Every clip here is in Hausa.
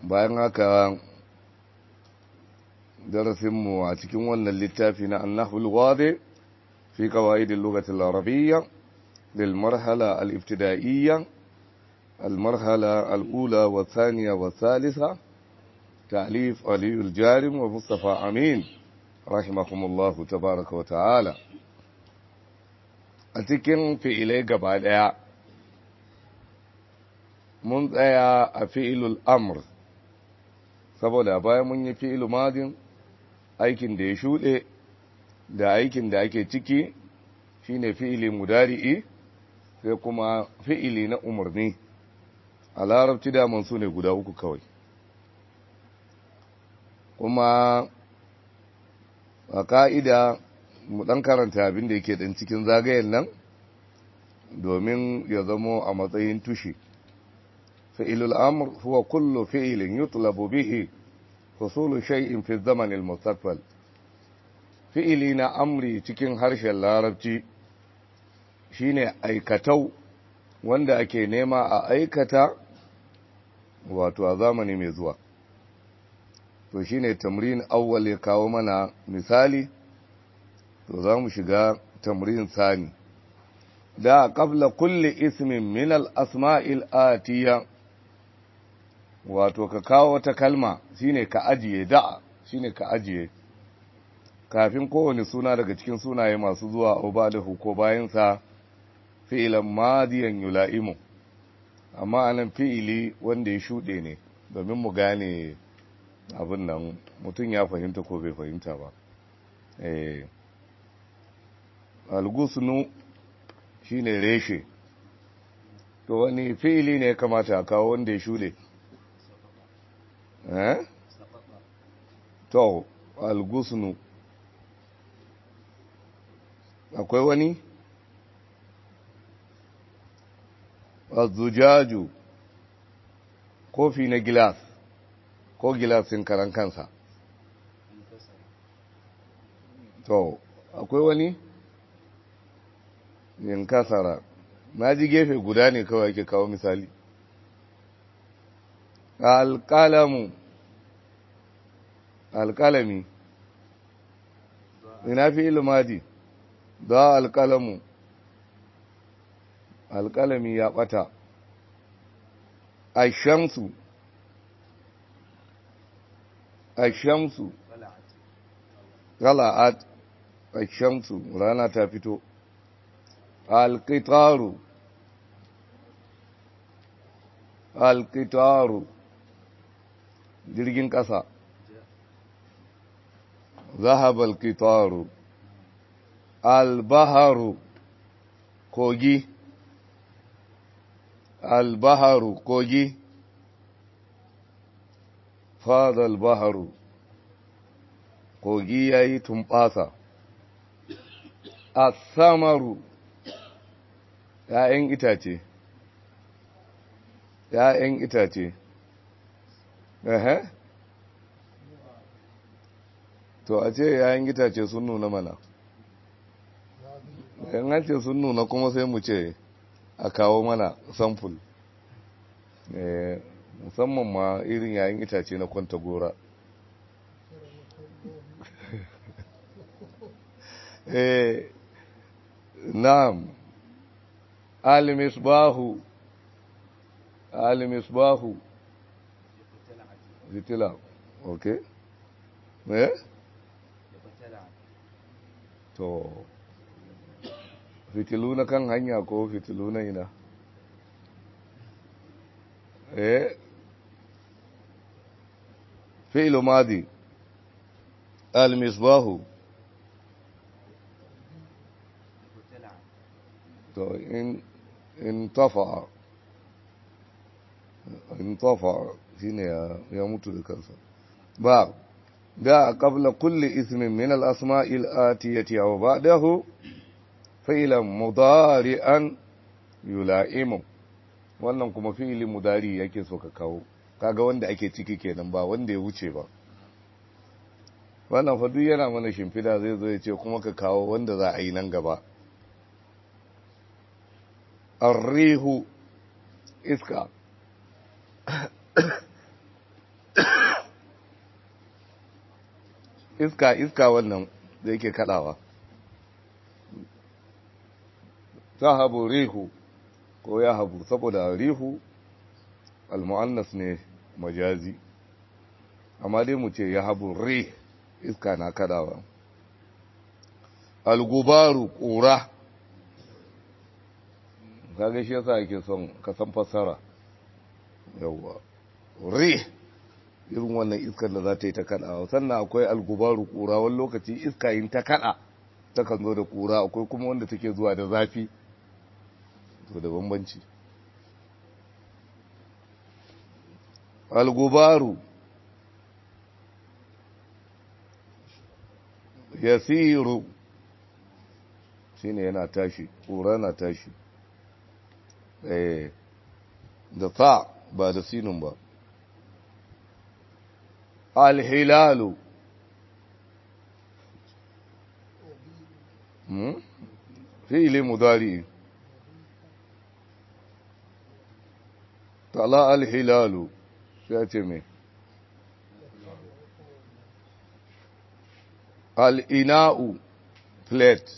bayan haka darasinmu a cikin wannan littafi na annahul wade fi qawaidil lughati al-arabiyya lil marhala al-ibtida'iyya المرحلة الأولى والثانية والثالثة تأليف علي الجارم ومصطفى أمين رحمهم الله تبارك وتعالى أتكن في إليه قبل mun tsaya a fi'ilul amr saboda bayan mun yi fi'ilu madin aikin da ya shuɗe da aikin da ake ciki shine fi'ili mudari'i sai kuma fi'ili na umarni a larabci daman su ne guda uku kawai kuma a ka'ida mu ɗan karanta abin da yake ɗan cikin zagayen nan domin ya zamo a matsayin tushe فعل الأمر هو كل فعل يطلب به حصول شيء في الزمن المستقبل فعلنا أمري cikin harshen larabci shine aikatau wanda ake nema a aikata wato a zamani mai zuwa to shine tamrin awwal ya kawo mana misali to za mu shiga tamrin sani da qabla kulli ismin min al-asma'il atiya wato ka kawo wata kalma shine ka ajiye da'a shine ka ajiye kafin kowane suna daga cikin sunaye masu zuwa ubadahu ko bayansa fi'ilan madiyan yula'imu amma anan fi'ili wanda ya shuɗe ne domin mu gane abin nan mutum ya fahimta ko bai fahimta ba eh algusnu shine reshe to wani fi'ili ne ya kamata a kawo wanda ya shuɗe eh to algusnu akwai wani azujaju kofi na gilas ko gilasin karan kansa to akwai wani yin kasara na ji gefe guda ne kawai ke kawo misali alƙalamu alƙalami ina fi ilimadi da alƙalamu alƙalami ya ɓata ashamsu ashamsu gala'at ashamsu rana ta fito alƙitaru alƙitaru jirgin ƙasa zahab alƙitaru albaharu kogi albaharu kogi fada albaharu kogi ya yi tumɓasa asamaru ‘ya'yan itace ‘ya'yan itace ehe to a ce ‘ya'yan itace sun nuna mana in an ce sun nuna kuma sai mu ce a kawo mana samful musamman ma irin yayin itace na kwanta gora na'am al-misbahu al-misbahu fitila okay eh to fitilu na kan hanya ko fitilu na ina eh fi'lu madi al-misbahu to in in tafa in tafa shine ya mutu da kansa ba da qabla kulli ismin min al-asma'i al-atiyati aw ba'dahu fi'lan mudari'an yula'imu wannan kuma fi'ili mudari yake so ka kawo kaga wanda ake ciki kenan ba wanda ya wuce ba wannan fa duk yana mana shimfida zai zo ya ce kuma ka kawo wanda za a yi nan gaba arrihu iska iska iska wannan da yake kadawa zahabu rihu ko ya habu saboda rihu almu'annas ne majazi amma dai mu ce ya habu rih iska na kadawa algubaru ƙura kaga shi yasa ake son ka san fassara yawwa rih irin wannan iskar da za ta yi ta kada sannan akwai algubaru ƙura wani lokaci iska yin ta kada takan zo da ƙura akwai kuma wanda take zuwa da zafi to da bambanci algubaru yasiru shine yana tashi ƙura na tashi eh da ta ba da sinun ba alhilalu hmm? fi'ili mudari tala alhilalu sai ce me al'ina'u plate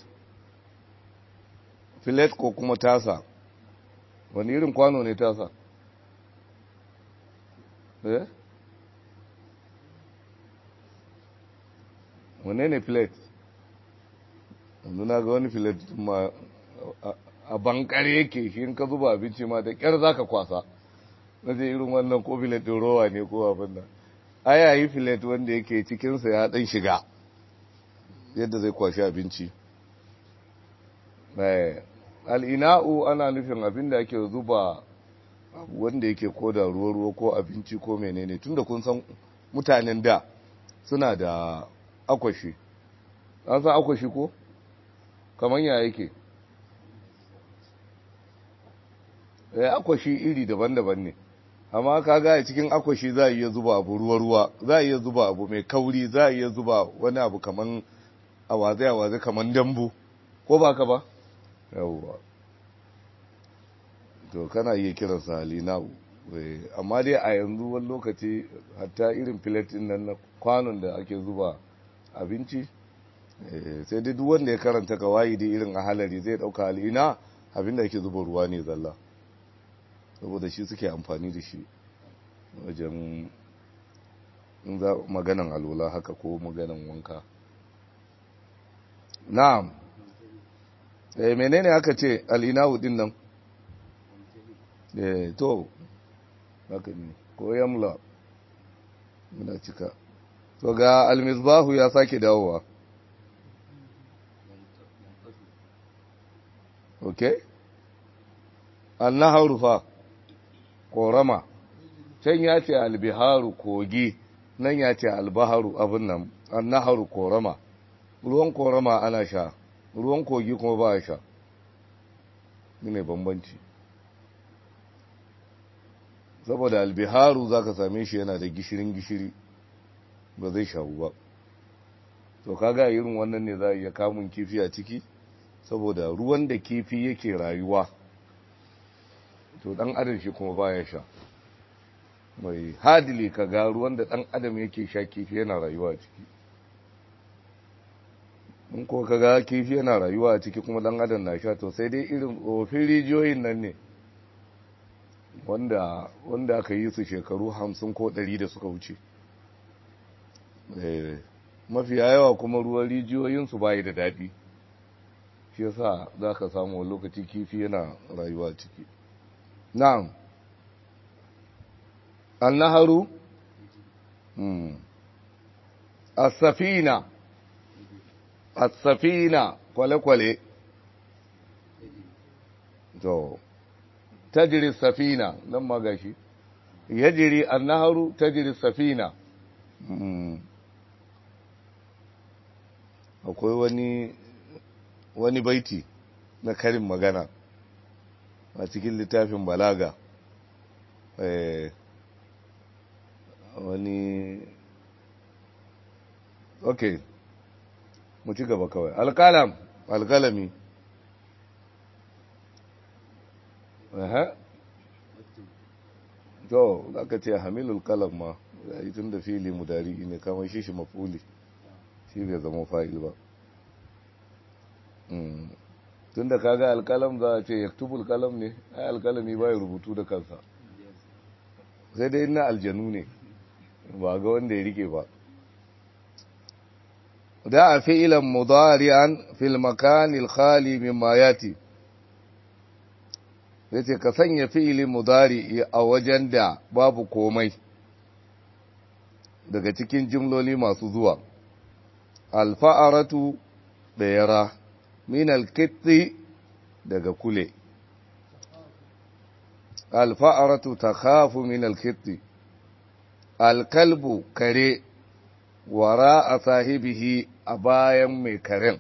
plate ko kuma tasa wani irin kwano ne tasa eh wane ne plate yanzu na ga wani plate ma a bankare yake shi in ka zuba abinci ma da kyar za ka kwasa na je irin wannan ko plate ɗin rowa ne ko abin nan aya yi plate wanda yake cikinsa ya ɗan shiga yadda zai kwashi abinci al'ina'u ana nufin abin da ake zuba wanda yake ko da ruwa-ruwa ko abinci ko menene tunda kun san mutanen da suna da akwashi an san akwashi ko kamar ya yake ya akwashi iri daban-daban ne amma ka ga cikin akwashi za a iya zuba abu ruwa-ruwa za a iya zuba abu mai kauri za a iya zuba wani abu kamar awaze-awaze kamar dambu ko ba ka ba yawwa to kana iya kiransa halina'u amma dai a yanzu wani lokaci hatta irin filetin nan na kwanon da ake zuba abinci sai dai duk wanda ya karanta kawai da irin a halari zai dauka halina abinda ake zuba ruwa ne zalla saboda shi suke amfani da shi wajen maganan alola haka ko maganan wanka na'am eh menene aka ce al'inahu din nan eh to haka ne ko yamla muna cika to ga almisbahu ya sake dawowa okay annaharu fa korama can ya ce albiharu kogi nan ya ce albaharu abin nan annaharu korama ruwan korama ana sha ruwan kogi kuma ba a sha ne bambanci saboda albiharu za ka same shi yana da gishirin gishiri ba zai shawu ba to kaga irin wannan ne za a iya kamun kifi a ciki saboda ruwan da kifi yake rayuwa to dan adam shi kuma baya sha mai hadili kaga ruwan da dan adam yake sha kifi yana rayuwa a ciki in ko kaga kifi yana rayuwa a ciki kuma dan adam na sha to sai dai irin tsofin rijiyoyin nan ne wanda wanda aka yi su shekaru hamsin ko ɗari da suka wuce mafiya yawa kuma ruwan rijiyoyinsu bayi da daɗi shi yasa za ka samu wani lokaci kifi yana rayuwa ciki na'am annaharu as-safina as-safina kwale-kwale to tajiri safina nan ma gashi yajiri annaharu tajiri safina akwai wani wani baiti na karin magana a cikin littafin balaga wani ok mu ci gaba kawai alkalam alkalami aha to za ka ce hamilul kalam ma ya yi tun da fili mudari ne kamar shi shi mafuli shi bai zama fa'il ba tun da kaga alkalam za a ce yaktubul kalam ne ai alkalami ba ya rubutu da kansa sai dai na aljanu ne ba ga wanda ya rike ba da a fi'ilan mudari'an fil makanil khali mimma yati zai ce ka sanya fi'ilin mudari a wajen da babu komai daga cikin jimloli masu zuwa alfa'aratu da yara min alkitti daga kule alfa'aratu ta khafu min alkitti alkalbu kare wara a sahibihi a bayan mai karen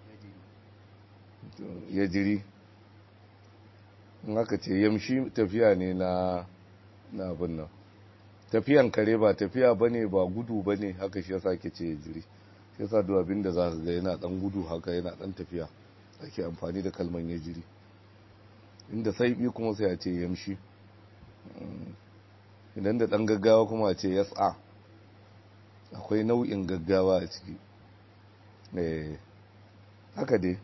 ya jiri haka ce yamshi tafiya ne na na abin nan tafiyan kare ba tafiya bane ba gudu bane haka shi yasa ke ce ya jiri shi yasa duk abin da zaka ga yana dan gudu haka yana dan tafiya ake amfani da kalman ya jiri inda saibi kuma sai a ce yamshi idan da dan gaggawa kuma a ce yas'a akwai nau'in gaggawa a ciki eh haka dai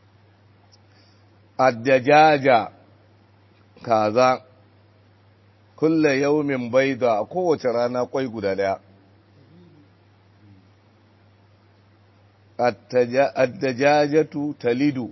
addajaja kaza kulle yaumin baida a kowace rana kwai guda daya addajajatu talidu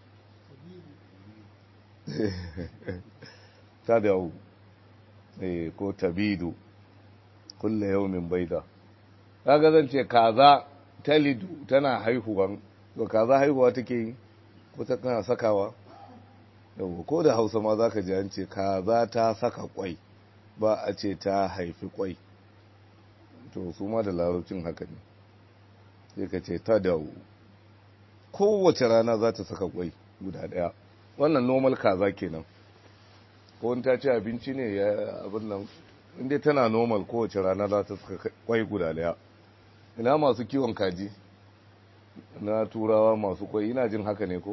ta da ko tabidu kulle yaumin baida kaga zan ce kaza talidu tana haihuwan to kaza haihuwa take yi ko ta kana sakawa yau ko da hausa ma za ka ji an ce kaza ta saka kwai ba a ce ta haifi kwai to su ma da larabcin haka ne sai ka ce ta dawo kowace rana za ta saka kwai guda daya wannan normal kaza kenan ko wani ta ce abinci ne ya abin nan inda tana normal kowace rana za ta saka kwai guda daya ina masu kiwon kaji na turawa masu kwai ina jin haka ne ko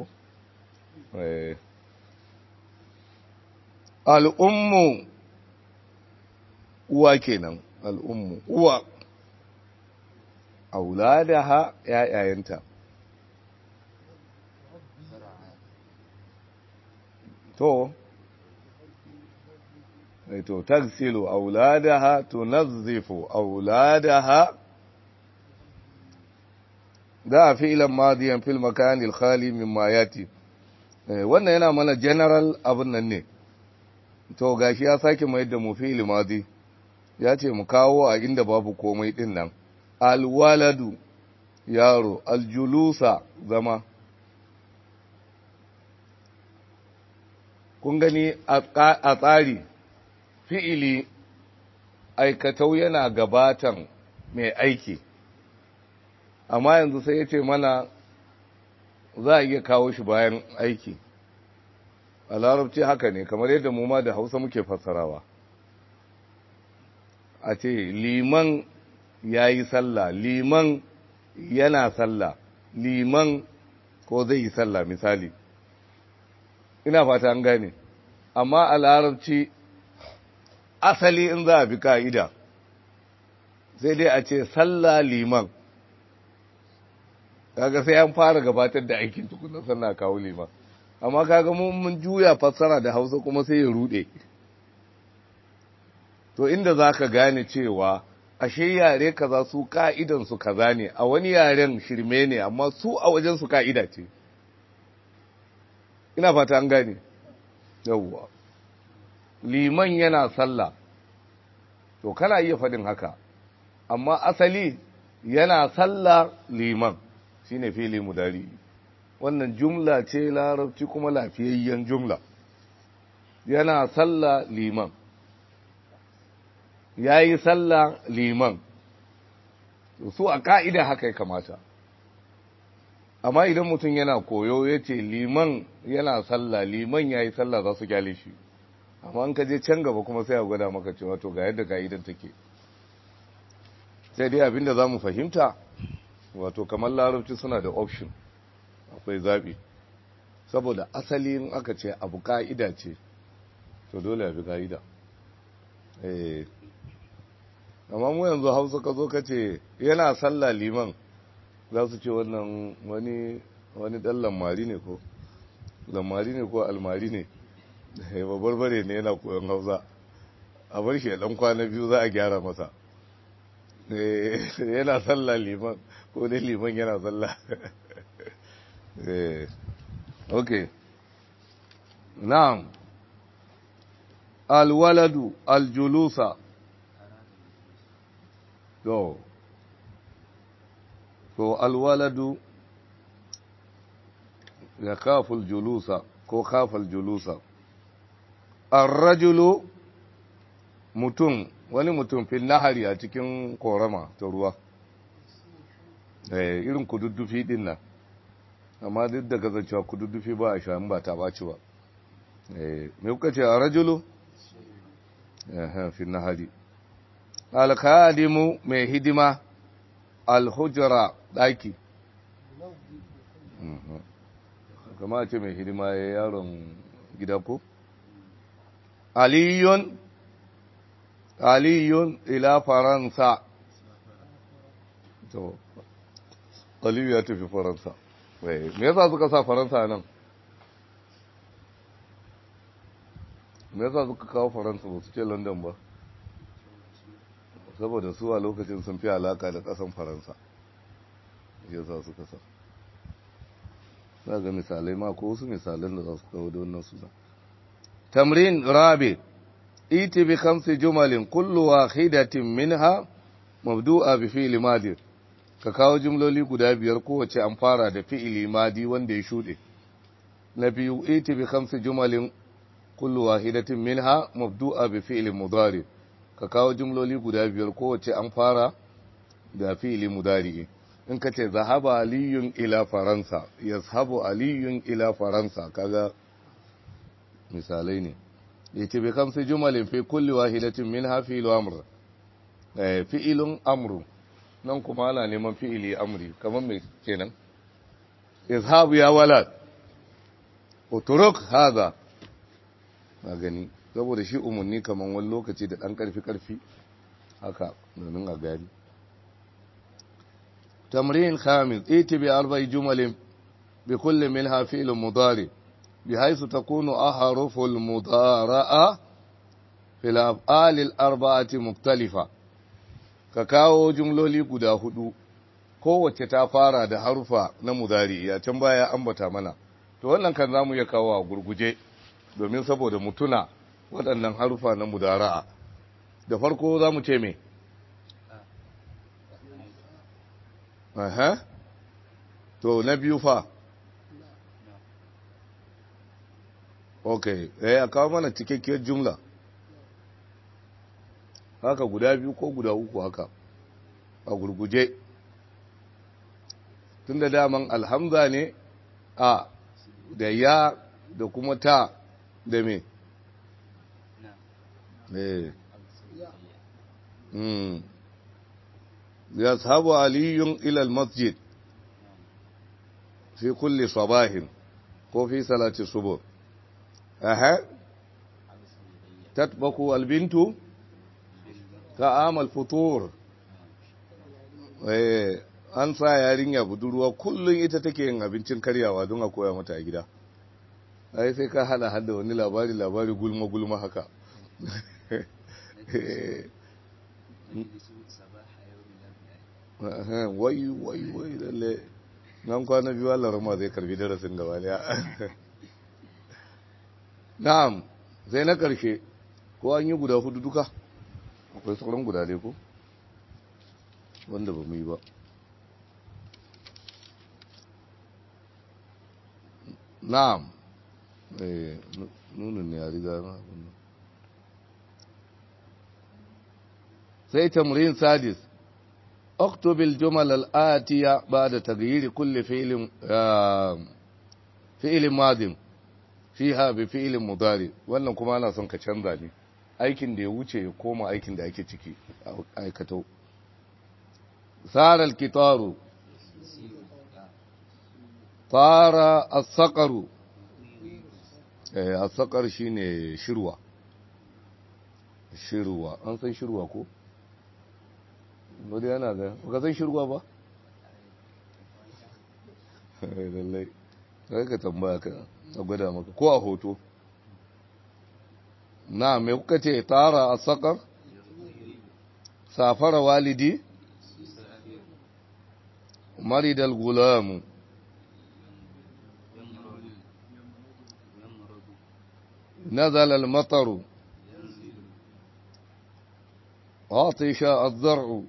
al'ummu uwa kenan al'ummu uwa auladaha ‘ya'yayanta to to tagsilu auladaha tunazzifu auladaha da fi'lan madiyan fil makan al khali mimma yati wannan yana mana general abun nan ne to gashi ya sake mai da mu fi'il madi ya ce mu kawo a inda babu komai din nan al waladu yaro al julusa zama kun gani a tsari fi'ili aikatau yana gabatan mai aiki amma yanzu sai ya ce mana za a iya kawo shi bayan aiki a larabci haka ne kamar yadda mu ma da hausa muke fassarawa a ce liman ya yi sallah liman yana sallah liman ko zai yi sallah misali ina fata an gane amma a larabci asali in za a bi ka'ida sai dai a ce sallah liman kaga sai an fara gabatar da aikin tukunan sannan kawo liman amma kaga mun mun juya fassara da hausa kuma sai ya rude to inda za ka gane cewa ashe yare kaza su ka'idan su kaza ne a wani yaren shirme ne amma su a wajen su ka'ida ce ina fata an gane yawwa liman yana sallah to kana iya faɗin haka amma asali yana sallah liman shine fili mudari wannan jumla ce larabci kuma lafiyayyen jumla yana sallah liman yayi sallah liman su a ka'ida haka ya kamata amma idan mutum yana koyo ya ce liman yana sallah liman ya yi sallah za su gyale shi amma an ka je can gaba kuma sai a gwada maka cewa to ga yadda ka'idan take sai dai abinda za mu fahimta wato kamar larabci suna da option akwai zaɓi saboda asalin aka ce abu ka'ida ce to dole a bi ka'ida amma mu yanzu hausa ka zo ka ce yana sallah liman za su ce wannan wani wani dan lamari ne ko lamari ne ko almari ne babbar bare ne yana koyon hausa a bar shi dan kwana biyu za a gyara masa yana sallah liman ko dai liman yana sallah ok na'am alwaladu aljulusa to to alwaladu ya kaful julusa ko kafal julusa arrajulu mutum wani mutum fil nahari a cikin korama ta ruwa eh irin kududdufi din nan amma duk da kasancewa kududdufi ba a sha ba ta baci ba eh me kuka ce arrajulu eh fil nahari alkhadimu mai hidima alhujra daki kama ce mai hidima ya yaron gida ko aliyun aliyun ila faransa to aliyu ya tafi faransa me yasa suka sa faransa nan me yasa suka kawo faransa ba su ce london ba saboda su a lokacin sun fi alaka da kasan faransa yasa suka sa za ga misalai ma ko wasu misalan da za su kawo da wannan suna tamrin rabi iti bi khamsi jumalin kullu wahidatin minha mabdu'a bi fi'li madi ka kawo jumloli guda biyar kowace an fara da fi'ili madi wanda ya shude na biyu iti bi khamsi jumalin kullu wahidatin minha mabdu'a bi fi'li mudari ka kawo jumloli guda biyar kowace an fara da fi'ili mudari in ka ce zahaba aliyun ila faransa yazhabu aliyun ila faransa kaga misalai ne yace bi kamsi jumalin fi kulli wahidatin minha fi'lu amr eh fi'ilun amru nan kuma ana neman fi'ili amri kamar me kenan yazhabu ya walad uturuk hadha na gani saboda shi umarni kamar wani lokaci da ɗan ƙarfi-ƙarfi haka domin a gani تمرين خامس ائت بأربع جمل بكل منها فعل مضارع بحيث تكون أحرف المضارعة في الأفعال الأربعة مختلفة كاكاو جملولي قدا هدو kowace ta fara da harufa na mudari ya can baya ambata mana to wannan kan zamu ya kawo a gurguje domin saboda mutuna waɗannan harufa na mudara'a da farko zamu ce me Aha. To, na biyu fa? Ok, eh, a kawo mana cikakkiyar jumla. Haka guda biyu ko guda uku haka, a gurguje. Tun da daman alhamza ne a da ya da kuma ta da me? Eh. Hmm. يذهب علي إلى المسجد في كل صباح وفي صلاة الصبح أها تطبخ البنت طعام الفطور an sa yarinya budurwa kullum ita take yin abincin karyawa don a koya mata a gida ai sai ka hada hada wani labari labari gulma gulma haka wai wai wai lalle nan kwana biyu Allah rama zai karbi darasin gaba daya na'am sai na karshe ko an yi guda hudu duka akwai sauran guda dai ko wanda ba mu yi ba na'am eh nunin ne ya riga na sai tamrin sadis اكتب الجمل الآتية بعد تغيير كل فعل فعل ماض فيها بفعل مضارع wannan kuma ana son ka canza ne aikin da ya wuce ya koma aikin da ake ciki aikato sara alkitaru fara as-saqaru eh as-saqar shine shirwa shirwa an san shirwa ko wadda yana ga baka san shirwa ba lallai sai ka tambaya ka a gwada maka ko a hoto na me kuka ce tara a sakar safara walidi maridal gulamu نزل المطر عطش الزرع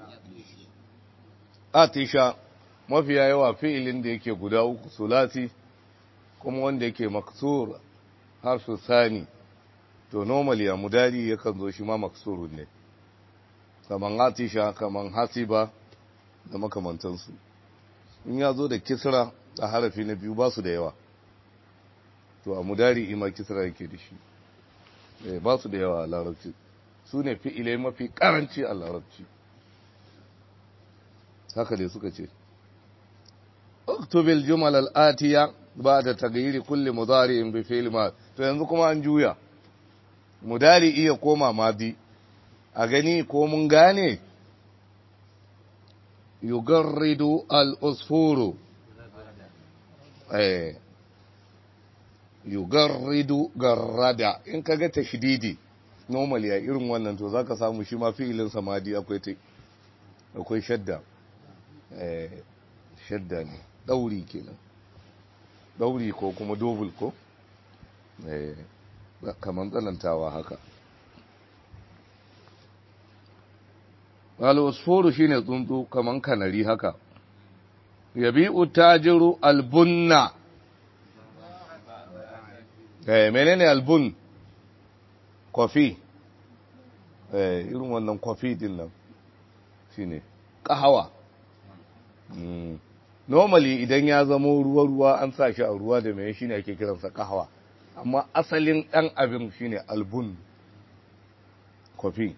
atisha mafiya yawa fi'ilin da yake guda uku sulasi kuma wanda yake maksur harfu sani to normally a mudari yakan zo shi ma maksurun ne kaman atisha kaman hasiba da makamantansu in ya zo da kisra a harafi na biyu ba su da yawa to a mudari ima kisra yake da shi ba su da yawa a larabci su ne fi'ilai mafi karanci a larabci haka dai suka ce uktubil jumal al-atiya ba'da taghyiri kulli mudari'in bi fi'l ma to yanzu kuma an juya mudari iya koma madi a gani ko mun gane yugarridu al-usfuru eh yugarridu garrada in kaga tashdidi normally a irin wannan to zaka samu shi ma fi'ilin samadi akwai akwai shadda shadda ne ɗauri kenan ɗauri ko kuma dobul ko kamar tsanantawa haka al'usfuru shine tsuntsu kamar kanari haka yabi utajiru albunna eh menene albun kofi eh irin wannan kofi din nan shine kahawa normally idan ya zamo ruwa-ruwa an sa shi a ruwa da mai shine ake kiransa kahawa amma asalin ɗan abin shine albun kofi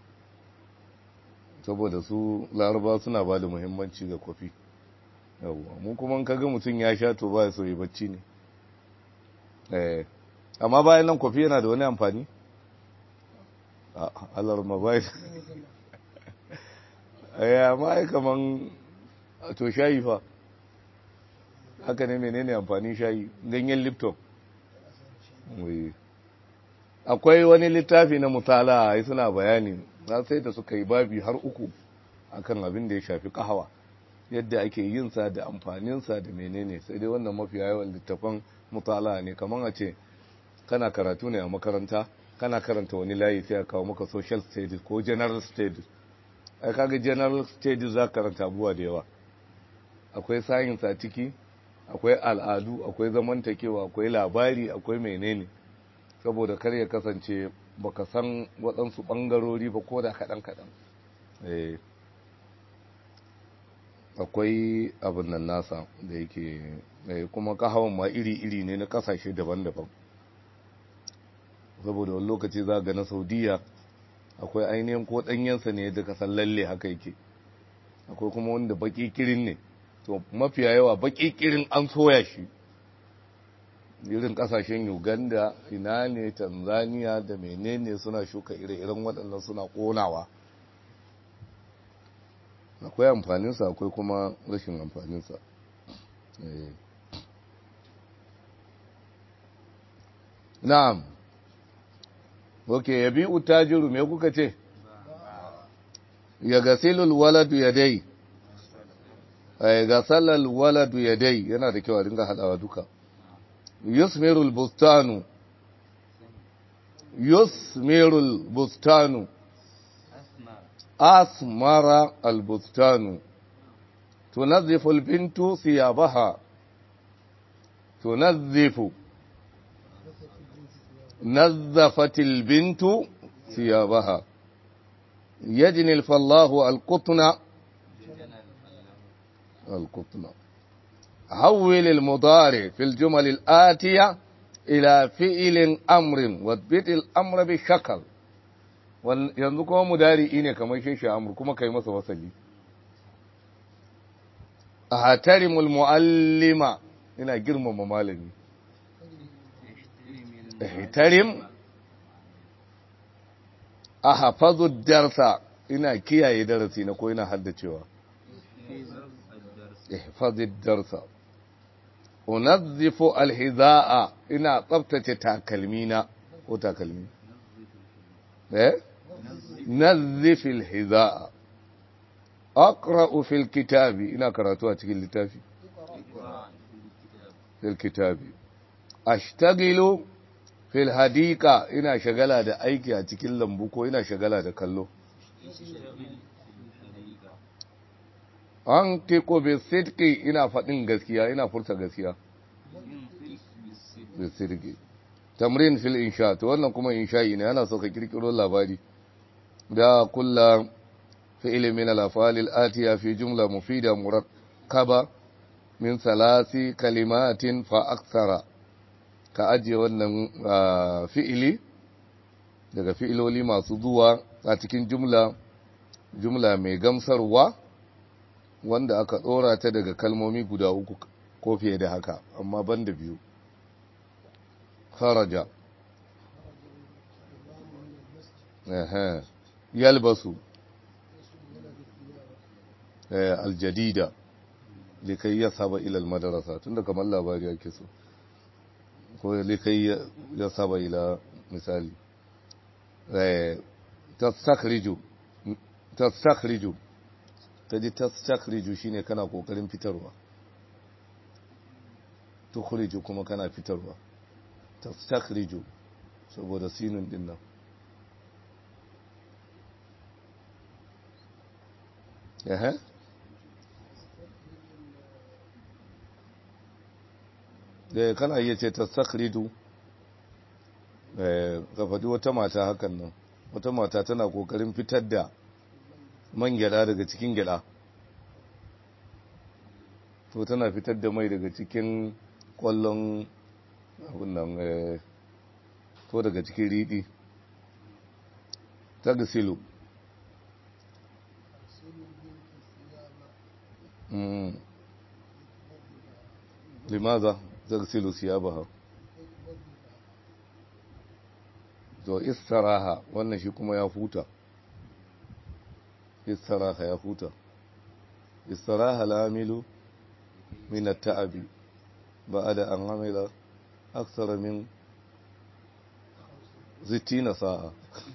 saboda su laraba suna ba da muhimmanci ga kofi yawwa mun kuma kaga mutum ya sha to ba so yi bacci ne amma bayan nan kofi yana da wani amfani alarma bayan ya ma kaman to shayi fa haka ne menene amfanin shayi ganyen lipton akwai wani littafi na mutala ai suna bayani na sai da suka yi babi har uku akan abin da ya shafi kahawa yadda ake yin sa da amfanin sa da menene sai dai wannan mafi yawan littafan mutala ne kaman a ce kana karatu ne a makaranta kana karanta wani layi sai a kawo maka social studies ko general studies ai kaga general studies za karanta abubuwa da yawa akwai science a ciki akwai al'adu akwai zamantakewa akwai labari akwai menene saboda kar ya kasance baka san waɗansu ɓangarori ba ko da kaɗan-kaɗan akwai abin nan nasa da yake kuma kahawan ma iri-iri ne na ƙasashe daban-daban saboda wani lokaci za ga na saudiya akwai ainihin ko ɗanyensa ne da kasan lalle haka yake akwai kuma wanda baƙi kirin ne to mafiya yawa baƙi kirin an soya shi irin kasashen uganda ina ne tanzania da menene suna shuka ire-iren waɗannan suna ƙonawa akwai amfaninsa akwai kuma rashin amfaninsa na'am ok ya bi utajiru me kuka ce ya gasilul waladu ya dai gasalal waladu ya dai yana da kyau a ringa haɗawa duka يثمر البستان يثمر البستان أثمر البستان تنظف البنت ثيابها تنظف نظفت البنت ثيابها يجني الفلاح القطن القطن حول المضارع في الجمل الآتية إلى فعل أمر واثبت الأمر بالشكل yanzu kuma mudari ne kamar shi shi amur kuma kai masa wasali a hatarimul muallima ina girmama malami hatarim a hafazu darsa ina kiyaye darasi na ko ina haddacewa ihfazi darsa unazzifu alhiza'a ina tsaftace takalmina ko takalmi eh nazzifu alhiza'a aqra'u fil kitabi ina karatu a cikin littafi fil kitabi ashtagilu fil hadika ina shagala da aiki a cikin lambu ko ina shagala da kallo an tiko bi sidqi ina faɗin gaskiya ina furta gaskiya bi sidqi tamrin fil insha to wannan kuma insha'i ne ana so ka kirkiro labari da kulla fi'l min al af'al al atiya fi jumla mufida murakkaba min salasi kalimatin fa akthara ka ajiye wannan fi'ili daga fi'iloli masu zuwa a cikin jumla jumla mai gamsarwa wanda aka ɗora ta daga kalmomi guda uku ko fiye da haka amma ban da biyu kharaja yalbasu aljadida likai ya saba ilal madarasa tunda kamar labari ake so ko likai ya saba ila misali tastakhriju tastakhriju kaji tastakhriju shine kana kokarin fitarwa tukhriju kuma kana fitarwa tastakhriju saboda sinun din nan eh da kana iya ce tastakhriju eh ka faɗi wata mata hakan nan wata mata tana kokarin fitar da man gyada daga cikin gyada to tana fitar da mai daga cikin kwallon abin nan to daga cikin riɗi ta gasilu limaza ta gasilu siyabaha to istaraha wannan shi kuma ya huta istaraha ya huta istaraha lamilu min at-ta'abi ba'da an amila akthara min 60 sa'a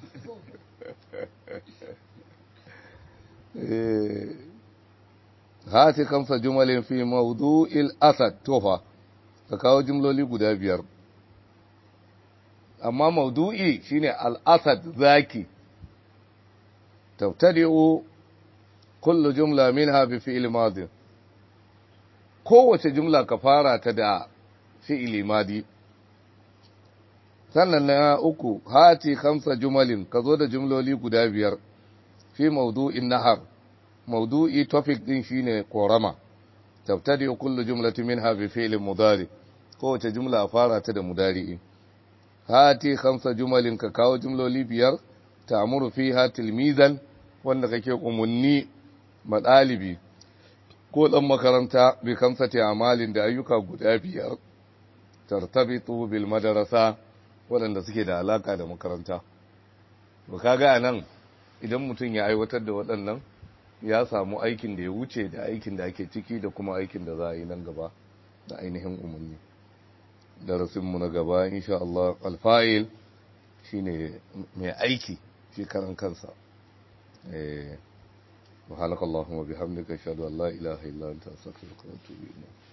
hati kamsa jumalin fi mawdu'il asad tofa ka kawo jumloli guda biyar amma maudu'i shine al-asad zaki tabtadi'u kullu jumla minha bi fi'il madi kowace jumla ka fara ta da fi'ili madi sannan na uku hati khamsa jumalin ka zo da jumloli guda biyar fi maudu'in nahar maudu'i topic din shine korama tabtadi'u kullu jumlatin minha bi fi'il mudari kowace jumla fara ta da mudari'i hati khamsa jumalin ka kawo jumloli biyar ta'muru fiha tilmizan wanda kake umunni madalibi ko dan makaranta bi kamsati amalin da ayyuka guda biyar tartabitu bil madrasa wanda suke da alaka da makaranta to kaga anan idan mutum ya aiwatar da waɗannan ya samu aikin da ya wuce da aikin da ake ciki da kuma aikin da za a yi nan gaba da ainihin umarni darasinmu na gaba insha Allah alfa'il shine mai aiki shi karan kansa eh wa halakallahumma bihamdika ashhadu an la ilaha illa anta astaghfiruka wa atubu ilayk